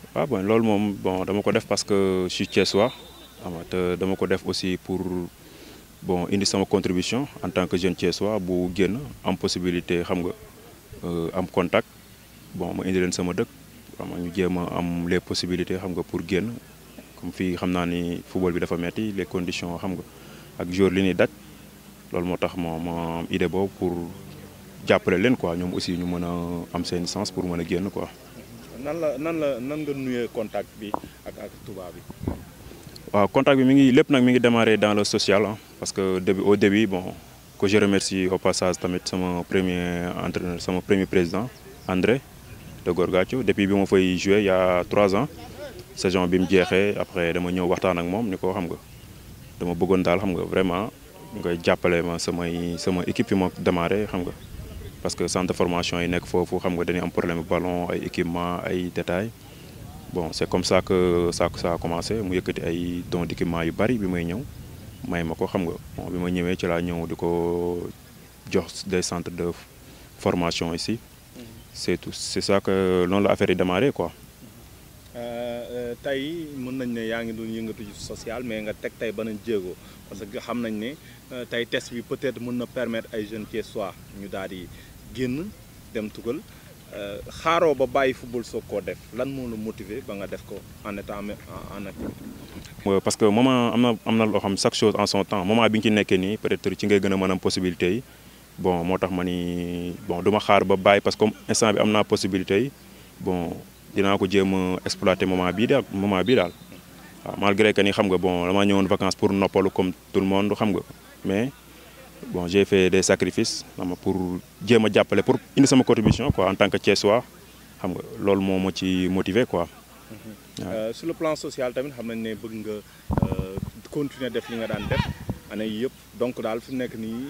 waaw bon loolu moom bon dama ko def parce que je suis Thiessois xam nga te dama ko def aussi pour bon indi sama contribution en tant que jeune Thiessois bu génn am possibilité xam nga am contact bon ma indi leen sama dëkk xam nga ñu jéem a am les possibilités xam nga pour génn comme fii xam naa ni football bi dafa metti les conditions xam nga ak jour li ñuy daj loolu moo tax ma ma am idée boobu pour jàppale leen quoi ñoom aussi ñu mën a am seen sens pour mën a génn quoi. nan la nan la nan nga nuyee contact bi ak ak tubaab bi. waaw contact bi mi ngi lépp nag mi ngi démarré dans le social ah parce que début au début bon que je remercie au passage tamit sama premier entraîneur sama premier président André de Gorgatio depuis bi ma fay joué il y a trois ans saison bi mu jeexee après dama ñëw waxtaan ak moom ni ko xam nga dama bëggoon daal xam nga vraiment ngay jàppale ma samay sama équipe fi ma démarré xam nga parce que centre de formation yi nekk foofu xam nga dañuy am problème ballon ay équipement ay détails bon c'est comme ça que ça ça a commencé mu yëkkati ay dons d'équipement yu bari bi may ñëw may ma ko xam nga bon bi ma ñëwee ci laa ñëw di ko jox des centres de formation ici c'est tout c'est ça que noonu la affaire yi démarré quoi. tey mën nañ ne yaa ngi doon yëngatu ci social mais nga teg tey beneen jéego parce que xam nañ ne tey test bi peut-être mën na permettre ay jeunes Thiessois ñu daal di génn dem tugal xaaroo ba bàyyi football soog koo def lan moo la motiver ba nga def ko en état en activité. parce que moment am na am na loo xam chaque chose en son temps moment bi nga ci nekkee nii peut-être ci ngay gën a mën am possibilité yi bon moo tax ma ni bon du ma xaar ba bàyyi parce que comme instant bi am naa possibilité yi bon dinaa ko jéem a exploiter moment bii daal moment bii daal waaw malgré que ni xam nga bon dama ñëwoon vacances pour noppalu comme tout le monde xam nga mais. bon j'ai fait des sacrifices xam nga pour jéem a jàppale pour indi sama contribution quoi en tant que Thiessois xam nga loolu moo ma ci motiver quoi. sur le plan social tamit xam nañ ne bëgg nga continuer def li nga daan def année yii yëpp donc daal fi mu nekk nii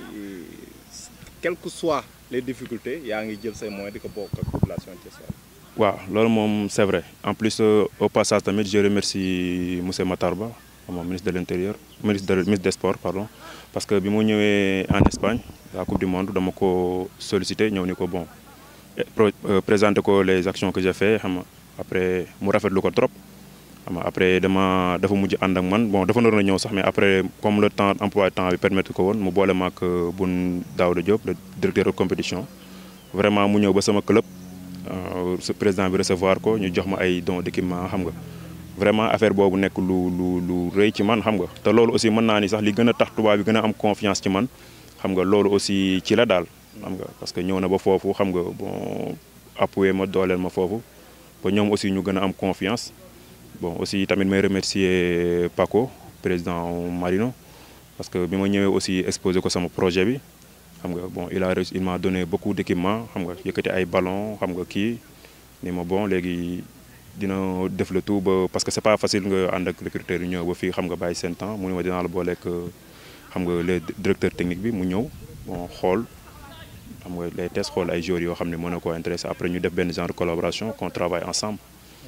quelles que soient les difficultés yaa ngi jël say moyens di ko bokk ak population thiessoise. waaw loolu moom c'est vrai en plus au passage tamit je remercie monsieur Matar Ba moom ministre de l'intérieur ministre de ministre des sports pardon. parce que bi mu ñëwee en Espagne la coupe du monde dama ko sollicité ñëw ni ko bon présenter ko les actions que j'ai fait xam nga après mu rafetlu ko trop xam nga après dama dafa mujj ànd ak man bon dafa naroon a ñëw sax mais après comme le temps emploi temps bi permettre ko woon mu boole ma ak Boun Daouda Diop le directeur de compétition vraiment mu ñëw ba sama club président bi recevoir ko ñu jox ma ay dons d'équipement xam nga vraiment affaire boobu nekk lu lu lu rëy ci man xam nga te loolu aussi mën naa ni sax li gën a tax tubaab bi gën a am confiance ci man xam nga loolu aussi ci la daal xam nga parce que ñëw na ba foofu xam nga bon appuyer ma dooleel ma foofu ba ñoom aussi ñu gën a am confiance bon aussi tamit may remercier Paco président Marino parce que bi ma ñëwee aussi exposé ko sama projet bi xam nga bon il a reçu il m'a donné beaucoup d'équipement xam nga yëkkati ay ballon xam nga kii ni ma bon léegi dina def le tout ba parce que c'est pas facile nga ànd ak recruteur yi ñëw ba fii xam nga bàyyi seen temps mu ne ma dinaa la booleeg xam nga les directeur technique bi mu ñëw bon xool xam nga les tests xool ay joueurs yoo xam ne mën na koo intéressé après ñu def benn genre collaboration qu'on travaille ensemble.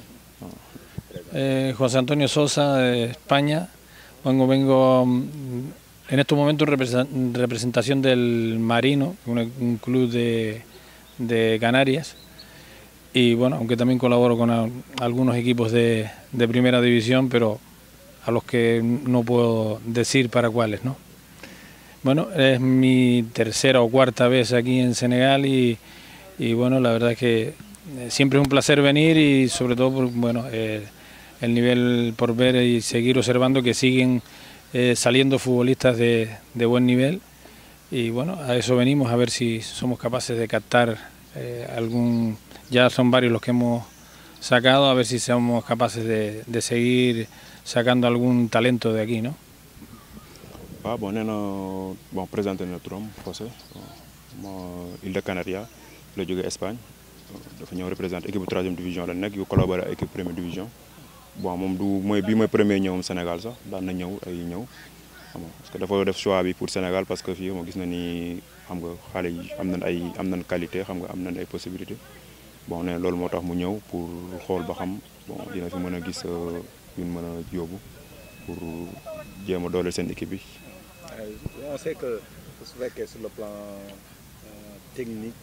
Eh, José Antonio Sosa de España. Vengo, vengo en estos momentos en representación del Marino, un club de, de Canarias. y bueno, aunque también colaboro con a, algunos equipos de, de, primera división, pero a los que no puedo decir para cuáles, ¿no? Bueno, es mi tercera o cuarta vez aquí en Senegal y, y bueno, la verdad es que siempre es un placer venir y sobre todo, por, bueno, eh, el nivel por ver y seguir observando que siguen eh, saliendo futbolistas de, de, buen nivel y bueno, a eso venimos, a ver si somos capaces de captar eh, algún ya son varios los que hemos sacado, a ver si somos capaces de, de seguir sacando algún talento de aquí, ¿no? waaw bon nee na bon présenté na turam José Île de Canaria la jógee Espagne dafa ñëw représenté équipe bu troisième division la nekk yu collaboré ak équipe première division bon moom du mooy bii mooy premier ñëwam Sénégal sax daan na ñëw ay ñëw xam nga parce que dafa def choix bi pour Sénégal parce que fii moo gis na ni xam nga xale yi am nañ ay am nañ qualité xam nga am nañ ay possibilités bon nee loolu moo tax mu ñëw pour xool ba xam bon dina fi mën a gis ñun mën a yóbbu pour jéem a dooleel seen équipe bi. on sait que su fekkee sur le plan technique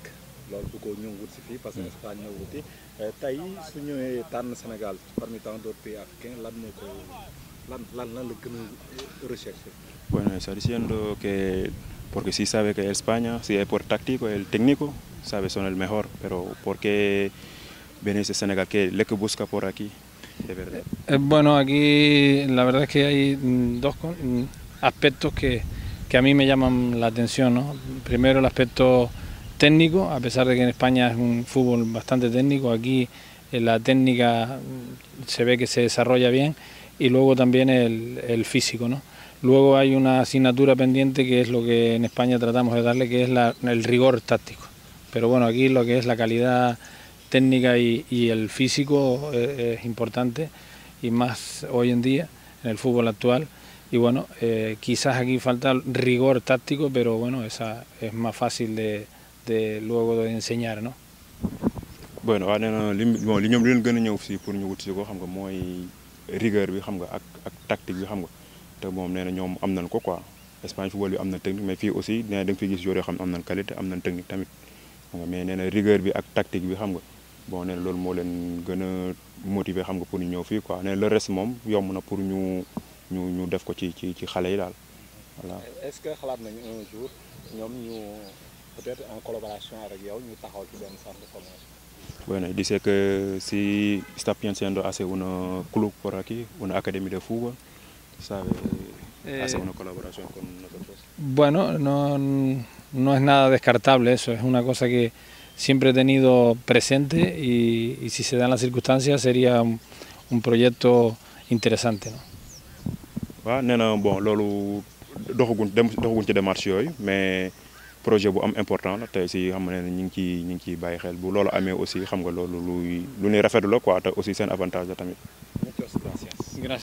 loolu du ko ñëw wut si fii parce que Espagne ñëw wuti tey su ñëwee tànn Sénégal parmi tant d'autres pays africains lan moo ko lan lan lan la gën a recherché. Bueno, está diciendo que porque sí sabe que España, si es por táctico, el técnico, sabe son el mejor, pero ¿por qué venirse a Senegal? ¿Qué le que busca por aquí? De verdad. Eh, bueno, aquí la verdad es que hay mm, dos con- mm, aspectos que, que a mí me llaman la atención. ¿no? Primero el aspecto técnico, a pesar de que en España es un fútbol bastante técnico, aquí eh, la técnica mm, se ve que se desarrolla bien y luego también el, el físico. ¿no? Luego hay una asignatura pendiente que es lo que en España tratamos de darle, que es la- el rigor táctico. Pero bueno, aquí lo que es la calidad técnica y, y el físico eh, es importante y más hoy en día en el fútbol actual. Y bueno, eh, quizás aquí falta rigor táctico, pero bueno, esa es más fácil de, de luego de enseñar, ¿no? bueno waaw nee na li bon li ñoom li leen gën a ñëw fii pour ñu wut si ko xam nga mooy rigueur bi xam nga ak ak tactique bi xam nga te moom nee na ñoom am nañ ko quoi Espagne football bi am na technique mais fii aussi nee na da nga fiy gis joueurs yoo xam ne am nañ qualité am nañ technique tamit xam nga mais nee na rigueur bi ak tactique bi xam nga bon nee na loolu moo leen gën a motiver xam nga pour ñu ñëw fii quoi nee na le reste moom yomb na pour ñu ñu ñu def ko ci ci ci xale yi daal voilà. est-ce que xalaat nañu un jour ñoom ñu peut-être en collaboration avec yow ñu taxaw ci benn centre de formation. Bueno, dice que si está pensando hacer un club por aquí, una academia de fútbol, sabe, Eh, hacer una colaboración con nosotros. Bueno, no, no es nada descartable eso, es una cosa que siempre he tenido presente y, y si se dan las circunstancias sería un, un proyecto interesante. ¿no? waaw nee na bon loolu doxaguñ dem doxaguñ ci démarche yooyu mais projet bu am important la tey si xam nga ne ñu ngi ciy ñu ngi ciy bàyyi xel bu loolu amee aussi xam nga loolu luy lu ñuy rafetlu la quoi te aussi seen avantage la tamit. Muchas gracias.